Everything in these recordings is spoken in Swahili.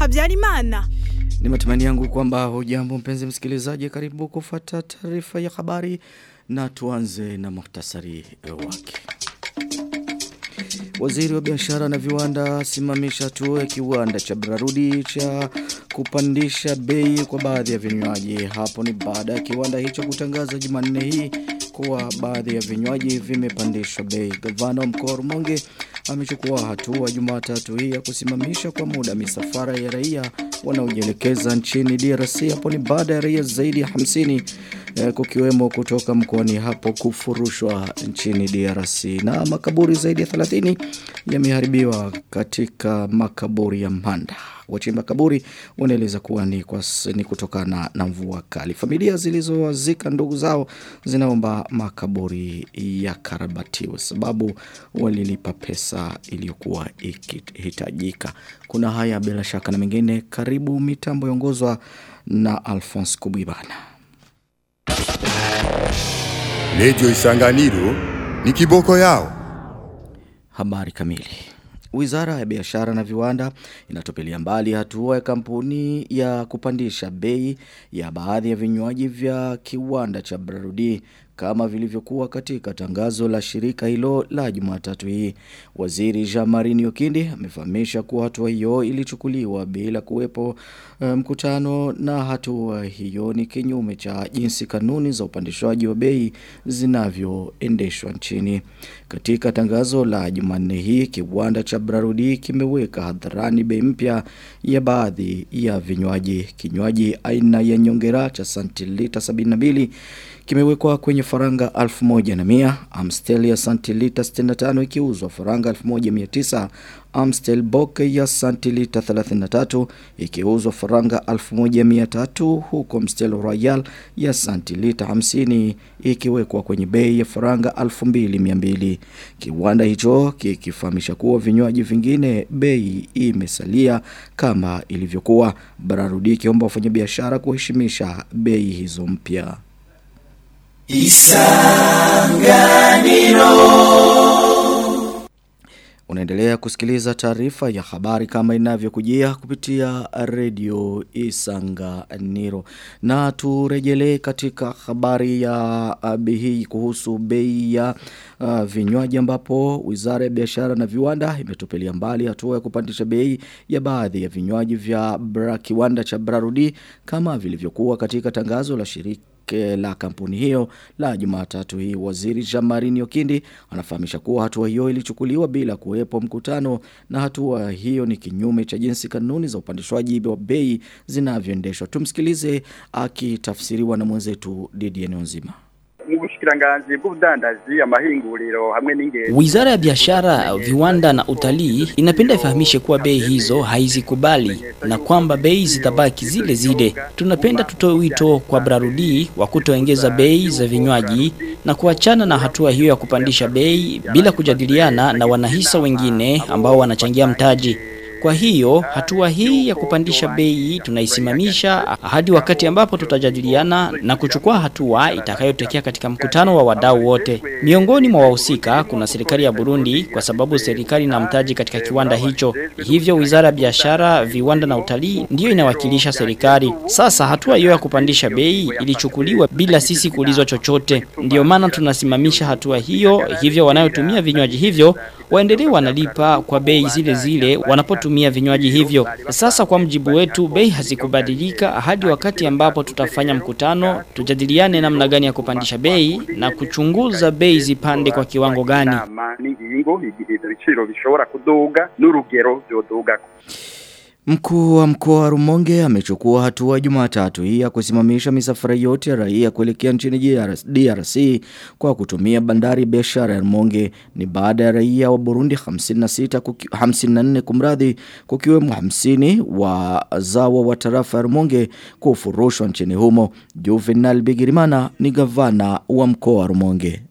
Habyarimana. Ni matumani yangu kwamba hujambo mpenzi msikilizaji karibu kufuata taarifa ya habari na tuanze na muhtasari wake. Waziri wa biashara na viwanda simamisha hatua ya kiwanda cha Brarudi cha kupandisha bei kwa baadhi ya vinywaji. Hapo ni baada ya kiwanda hicho kutangaza Jumanne hii kuwa baadhi ya vinywaji vimepandishwa bei. Gavana wa mkoa wa Rumonge amechukua hatua Jumatatu hii ya kusimamisha kwa muda misafara ya raia wanaojielekeza nchini DRC. Hapo ni baada ya raia zaidi ya 50 eh, kukiwemo kutoka mkoani hapo kufurushwa nchini DRC na makaburi zaidi ya 30 yameharibiwa katika makaburi ya Mbanda. Wachimba kaburi wanaeleza kuwa ni, kwa, ni kutokana na mvua kali. Familia zilizowazika ndugu zao zinaomba makaburi yakarabatiwe sababu walilipa pesa iliyokuwa ikihitajika. Kuna haya bila shaka na mengine karibu mitambo yongozwa na Alphonse Kubibana. Redio Isanganiro ni kiboko yao. Habari kamili. Wizara ya biashara na viwanda inatupilia mbali hatua ya kampuni ya kupandisha bei ya baadhi ya vinywaji vya kiwanda cha Brarudi kama vilivyokuwa katika tangazo la shirika hilo la Jumatatu hii. Waziri Jean-Marie Nyokindi amefahamisha kuwa hatua hiyo ilichukuliwa bila kuwepo mkutano um, na hatua hiyo ni kinyume cha jinsi kanuni za upandishwaji wa bei zinavyoendeshwa nchini. Katika tangazo la Jumanne hii kiwanda cha Brarudi kimeweka hadharani bei mpya ya baadhi ya vinywaji. Kinywaji aina ya nyongera cha santilita 72 kimewekwa kwenye faranga 1100 Amstel ya santilita 65 ikiuzwa faranga 1900 Amstel Bock ya santilita 33 ikiuzwa faranga 1300 huko Amstel Royal ya santilita 50 ikiwekwa kwenye bei ya faranga 2200 kiwanda hicho kikifahamisha kuwa vinywaji vingine bei imesalia kama ilivyokuwa Bararudi kiomba wafanyabiashara kuheshimisha bei hizo mpya Isanganiro Unaendelea kusikiliza taarifa ya habari kama inavyokujia kupitia redio Isanganiro. Na turejelee katika habari ya hii kuhusu bei ya uh, vinywaji ambapo Wizara ya Biashara na Viwanda imetupilia mbali hatua ya kupandisha bei ya baadhi ya vinywaji vya bra, kiwanda cha Brarudi kama vilivyokuwa katika tangazo la shirika la kampuni hiyo la Jumatatu hii waziri Jamarini Okindi anafahamisha kuwa hatua hiyo ilichukuliwa bila kuwepo mkutano na hatua hiyo ni kinyume cha jinsi kanuni za upandishwaji wa bei zinavyoendeshwa tumsikilize akitafsiriwa na mwenzetu Didier Nzima ubushikiranganji bw'ubudandaji amahinguriro hamwe n'ingendo Wizara ya biashara, viwanda na utalii inapenda ifahamishe kuwa bei hizo haizikubali na kwamba bei zitabaki zile zile. Tunapenda tutoe wito kwa Brarudi wa kutoongeza bei za vinywaji na kuachana na hatua hiyo ya kupandisha bei bila kujadiliana na wanahisa wengine ambao wanachangia mtaji. Kwa hiyo hatua hii ya kupandisha bei tunaisimamisha hadi wakati ambapo tutajadiliana na kuchukua hatua itakayotokea katika mkutano wa wadau wote. Miongoni mwa wahusika kuna serikali ya Burundi kwa sababu serikali na mtaji katika kiwanda hicho. Hivyo Wizara ya Biashara, Viwanda na Utalii ndiyo inawakilisha serikali. Sasa hatua hiyo ya kupandisha bei ilichukuliwa bila sisi kuulizwa chochote. Ndiyo maana tunasimamisha hatua hiyo. Hivyo wanayotumia vinywaji hivyo waendelee wanalipa kwa bei zile zile wanapotumia vinywaji hivyo. Sasa kwa mjibu wetu bei hazikubadilika hadi wakati ambapo tutafanya mkutano tujadiliane namna gani ya kupandisha bei na kuchunguza bei zipande kwa kiwango gani. n'ingingo igihe ibiciro bishobora kuduga n'urugero byoduga Mkuu wa mkoa wa Rumonge amechukua hatua Jumatatu hii ya kusimamisha misafara yote ya raia kuelekea nchini DRC kwa kutumia bandari biashara ya Rumonge ni baada ya raia wa Burundi 56 kuki, 54 kumradhi kukiwemo 50 wa zawa wa tarafa ya Rumonge kufurushwa nchini humo. Juvenal Bigirimana ni gavana wa mkoa wa Rumonge.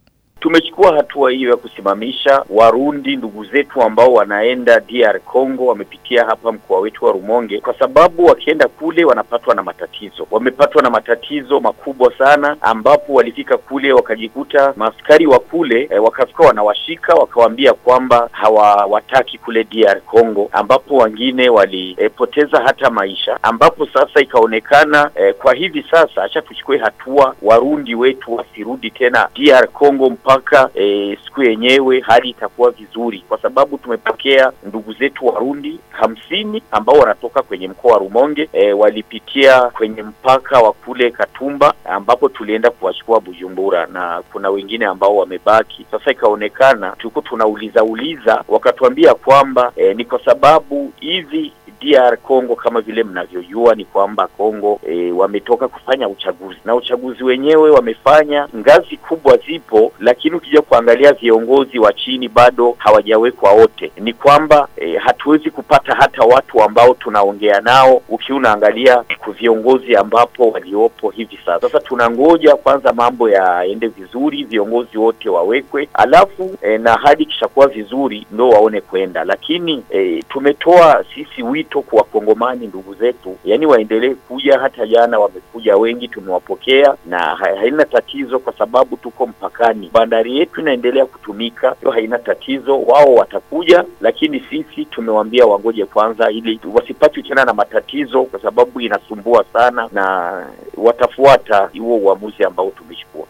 tumechukua hatua hiyo ya kusimamisha Warundi ndugu zetu ambao wanaenda DR Congo, wamepitia hapa mkoa wetu wa Rumonge, kwa sababu wakienda kule wanapatwa na matatizo. Wamepatwa na matatizo makubwa sana, ambapo walifika kule wakajikuta maaskari wa kule e, wakafika wanawashika, wakawaambia kwamba hawawataki kule DR Congo, ambapo wengine walipoteza e, hata maisha, ambapo sasa ikaonekana e, kwa hivi sasa acha tuchukue hatua Warundi wetu wasirudi tena DR Congo mpaka e, siku yenyewe hali itakuwa vizuri, kwa sababu tumepokea ndugu zetu Warundi hamsini ambao wanatoka kwenye mkoa wa Rumonge e, walipitia kwenye mpaka wa kule Katumba ambapo tulienda kuwachukua Bujumbura, na kuna wengine ambao wamebaki. Sasa ikaonekana tuko tunauliza uliza, wakatuambia kwamba e, ni kwa sababu hivi DR Congo kama vile mnavyojua ni kwamba Congo e, wametoka kufanya uchaguzi na uchaguzi wenyewe wamefanya, ngazi kubwa zipo, lakini ukija kuangalia viongozi wa chini bado hawajawekwa wote. Ni kwamba e, hatuwezi kupata hata watu ambao tunaongea nao, ukiwa unaangalia viongozi ambapo waliopo hivi sasa. Sasa tunangoja kwanza mambo yaende vizuri, viongozi wote wawekwe, alafu e, na hadi kishakuwa vizuri ndo waone kwenda, lakini e, tumetoa sisi wito kwa wakongomani ndugu zetu, yani waendelee kuja. Hata jana wamekuja wengi, tumewapokea na haina tatizo, kwa sababu tuko mpakani, bandari yetu inaendelea kutumika, hiyo haina tatizo. Wao watakuja, lakini sisi tumewaambia wangoje kwanza, ili wasipatwe tena na matatizo, kwa sababu inasumbua sana, na watafuata huo uamuzi ambao tumechukua.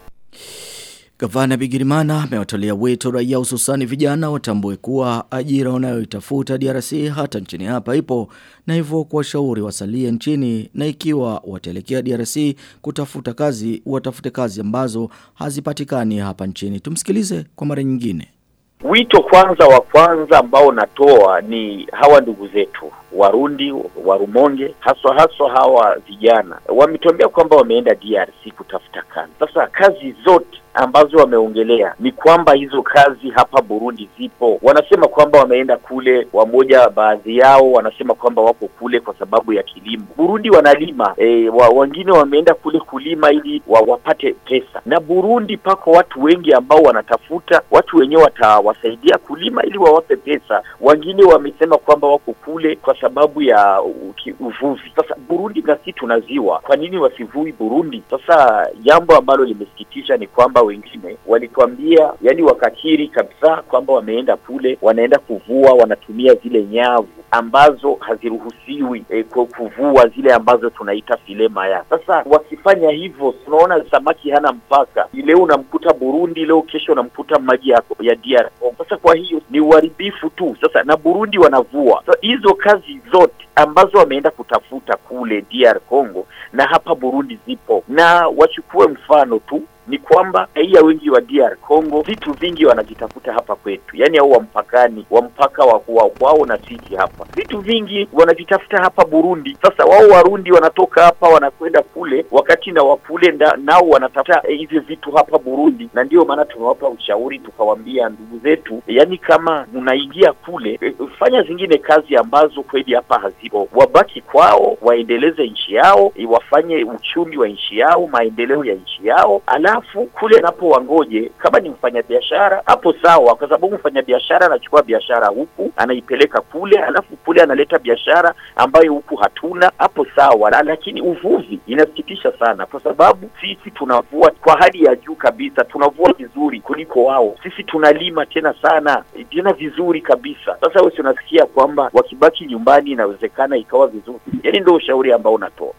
Gavana Bigirimana amewatolea wito raia hususani vijana watambue kuwa ajira wanayoitafuta DRC hata nchini hapa ipo na hivyo kuwashauri wasalie nchini na ikiwa wataelekea DRC kutafuta kazi watafute kazi ambazo hazipatikani hapa nchini. Tumsikilize kwa mara nyingine. Wito kwanza wa kwanza ambao natoa ni hawa ndugu zetu Warundi wa Rumonge, haswa haswa hawa vijana wametuambia kwamba wameenda DRC kutafuta kazi. Sasa kazi zote ambazo wameongelea ni kwamba hizo kazi hapa Burundi zipo. Wanasema kwamba wameenda kule, wamoja baadhi yao wanasema kwamba wako kule kwa sababu ya kilimo. Burundi wanalima e, wa, wengine wameenda kule kulima ili wa, wapate pesa, na Burundi pako watu wengi ambao wanatafuta watu wenyewe watawasaidia kulima ili wawape pesa. Wengine wamesema kwamba wako kule kwa sababu ya uvuvi. Sasa Burundi na sisi tuna ziwa, kwa nini wasivui Burundi? Sasa jambo ambalo limesikitisha ni kwamba wengine walituambia, yani wakakiri kabisa kwamba wameenda kule, wanaenda kuvua, wanatumia zile nyavu ambazo haziruhusiwi e, kuvua zile ambazo tunaita file maya. Sasa wakifanya hivyo, tunaona samaki hana mpaka. Leo unamkuta Burundi, leo kesho unamkuta maji ya, ya DR Congo. Sasa kwa hiyo ni uharibifu tu. Sasa na Burundi wanavua. Sasa hizo kazi zote ambazo wameenda kutafuta kule DR Congo na hapa Burundi zipo, na wachukue mfano tu ni kwamba raia wengi wa DR Congo vitu vingi wanavitafuta hapa kwetu, yaani au wa mpakani wa mpaka wa kwao na sisi hapa, vitu vingi wanavitafuta hapa Burundi. Sasa wao Warundi wanatoka hapa wanakwenda kule, wakati na wakule nao wanatafuta hivyo eh, vitu hapa Burundi, na ndio maana tumewapa ushauri tukawaambia, ndugu zetu, yaani kama mnaingia kule eh, fanya zingine kazi ambazo kweli hapa hazipo, wabaki kwao, waendeleze nchi yao eh, wafanye uchumi wa nchi yao, maendeleo ya nchi yao ala alafu kule napo wangoje, kama ni mfanyabiashara hapo sawa, kwa sababu mfanyabiashara anachukua biashara huku anaipeleka kule, alafu kule analeta biashara ambayo huku hatuna, hapo sawa. Lakini uvuvi inasikitisha sana, kwa sababu sisi tunavua kwa hali ya juu kabisa, tunavua vizuri kuliko wao. Sisi tunalima tena sana tena vizuri kabisa. Sasa wewe unasikia kwamba wakibaki nyumbani inawezekana ikawa vizuri, yaani ndio ushauri ambao unatoa.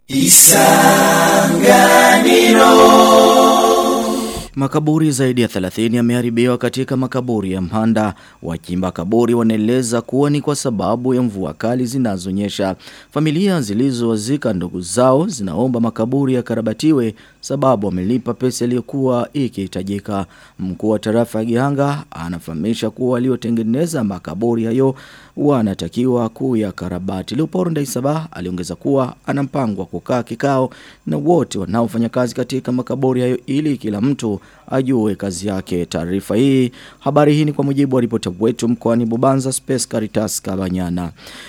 Makaburi zaidi ya 30 yameharibiwa katika makaburi ya Mhanda. Wachimba kaburi wanaeleza kuwa ni kwa sababu ya mvua kali zinazonyesha. Familia zilizowazika ndugu zao zinaomba makaburi yakarabatiwe sababu wamelipa pesa iliyokuwa ikihitajika. Mkuu wa tarafa ya Gihanga anafahamisha kuwa waliotengeneza makaburi hayo wanatakiwa kuyakarabati. Leopold Ndaisaba aliongeza kuwa ana mpango wa kukaa kikao na wote wanaofanya kazi katika makaburi hayo ili kila mtu ajue kazi yake. Taarifa hii, habari hii ni kwa mujibu wa ripota wetu mkoani Bubanza Space Caritas Kabanyana.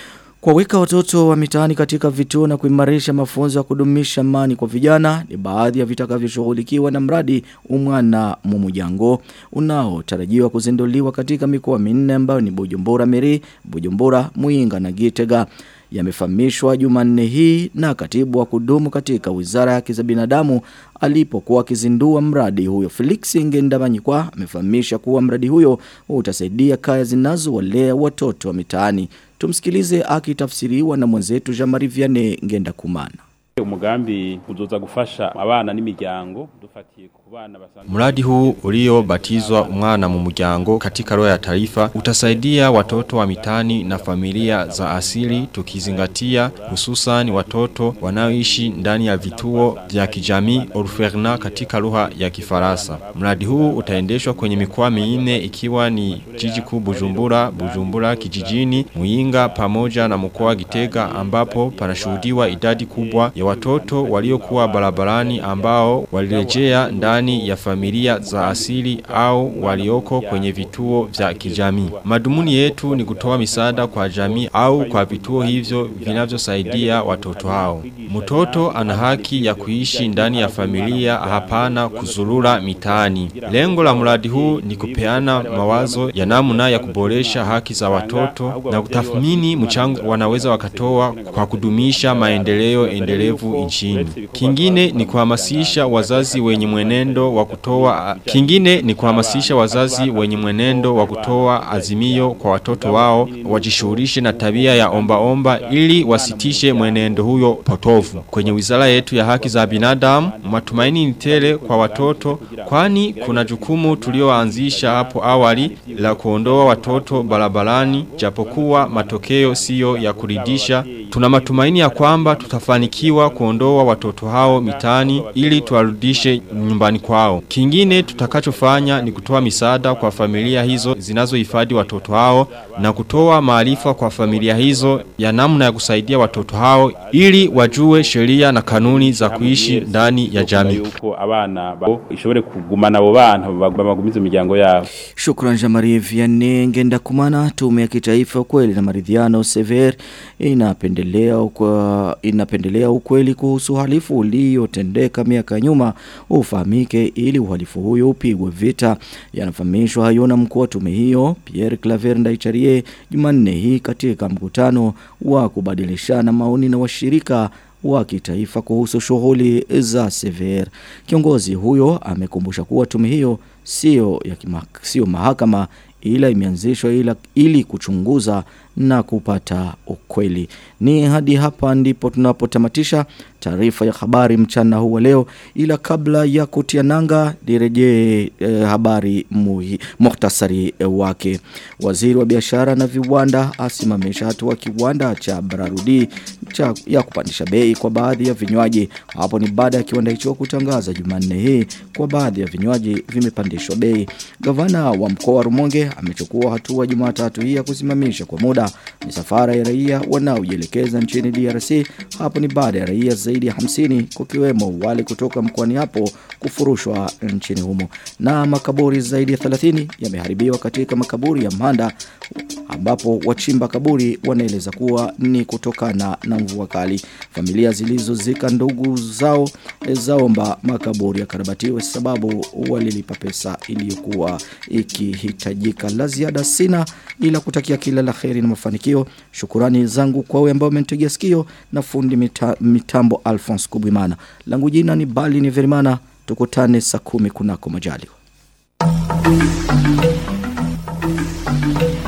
Kuwaweka watoto wa mitaani katika vituo na kuimarisha mafunzo ya kudumisha amani kwa vijana ni baadhi ya vitakavyoshughulikiwa na mradi umwana mumujango unaotarajiwa kuzinduliwa katika mikoa minne ambayo ni Bujumbura Meri, Bujumbura, Muinga na Gitega yamefahamishwa Jumanne hii na katibu wa kudumu katika Wizara ya Haki za Binadamu alipokuwa akizindua mradi huyo. Felix Ngendabanyikwa amefahamisha kuwa mradi huyo utasaidia kaya zinazowalea watoto wa mitaani. Tumsikilize akitafsiriwa na mwenzetu Jean-Marie Vianney Ngendakumana. umugambi uzoza gufasha abana n'imiryango dufatiye ku bana basanzwe Mradi huu uliobatizwa umwana mu muryango katika roho ya taifa utasaidia watoto wa mitani na familia za asili tukizingatia hususan watoto wanaoishi ndani ya vituo vya kijamii orferna katika lugha ya Kifaransa. Mradi huu utaendeshwa kwenye mikoa minne ikiwa ni jiji kuu Bujumbura, Bujumbura kijijini, Muinga pamoja na mkoa wa Gitega ambapo panashuhudiwa idadi kubwa ya watoto waliokuwa barabarani ambao walirejea ndani ya familia za asili au walioko kwenye vituo vya kijamii. Madumuni yetu ni kutoa misaada kwa jamii au kwa vituo hivyo vinavyosaidia watoto hao. Mtoto ana haki ya kuishi ndani ya familia hapana kuzurura mitaani. Lengo la mradi huu ni kupeana mawazo ya namna ya kuboresha haki za watoto na kutathmini mchango wanaweza wakatoa kwa kudumisha maendeleo endelevu nchini. Kingine ni kuhamasisha wazazi wenye mwenendo wa kutoa kingine ni kuhamasisha wazazi wenye mwenendo wa kutoa azimio kwa watoto wao wajishughulishe na tabia ya omba omba ili wasitishe mwenendo huyo potovu. Kwenye wizara yetu ya haki za binadamu, matumaini ni tele kwa watoto kwani kuna jukumu tulioanzisha hapo awali la kuondoa watoto barabarani japokuwa matokeo siyo ya kuridhisha. Tuna matumaini ya kwamba tutafanikiwa kuondoa watoto hao mitaani ili tuwarudishe nyumbani kwao. Kingine tutakachofanya ni kutoa misaada kwa familia hizo zinazohifadhi watoto hao na kutoa maarifa kwa familia hizo ya namna ya kusaidia watoto hao ili wajue sheria na kanuni za kuishi ndani ya jamii. yuko abana babo ishobore kugumana abo bana bagumize imiryango yabo Shukran Jamari Vianney Ngendakumana tume ya kitaifa ukweli na maridhiano sever inapendelea ukwa, inapendelea ukweli kuhusu uhalifu uliotendeka miaka ya nyuma ufahamike ili uhalifu huyo upigwe vita yanafahamishwa hayo na mkuu wa tume hiyo Pierre Claver Ndaicharie Jumanne hii katika mkutano wa kubadilishana maoni na washirika wa kitaifa kuhusu shughuli za sever. Kiongozi huyo amekumbusha kuwa tume hiyo sio ya kima, sio mahakama ila imeanzishwa ila ili kuchunguza na kupata ukweli. Ni hadi hapa ndipo tunapotamatisha taarifa ya habari mchana huu wa leo ila kabla ya kutia nanga nirejee eh, habari muhi, muhtasari eh, wake. Waziri wa biashara na viwanda asimamisha hatua kiwanda cha Brarudi cha ya kupandisha bei kwa baadhi ya vinywaji. Hapo ni baada ya kiwanda hicho kutangaza Jumanne hii kwa baadhi ya vinywaji vimepandishwa bei. Gavana wa mkoa wa Rumonge amechukua hatua Jumatatu hii ya kusimamisha kwa muda misafara ya raia wanaojielekeza nchini DRC. Hapo ni baada ya raia zaidi ya 50 kukiwemo wale kutoka mkoani hapo kufurushwa nchini humo. Na makaburi zaidi ya 30 yameharibiwa katika makaburi ya Mhanda ambapo wachimba kaburi wanaeleza kuwa ni kutokana na mvua kali. Familia zilizozika ndugu zao zaomba makaburi yakarabatiwe sababu walilipa pesa iliyokuwa ikihitajika. La ziada sina ila kutakia kila la kheri na mafanikio. Shukurani zangu kwa wewe ambao umenitegea sikio na fundi mita, mitambo Alphonse Kubwimana. Langu jina ni Bali ni Verimana. Tukutane saa kumi kunako majaliwa.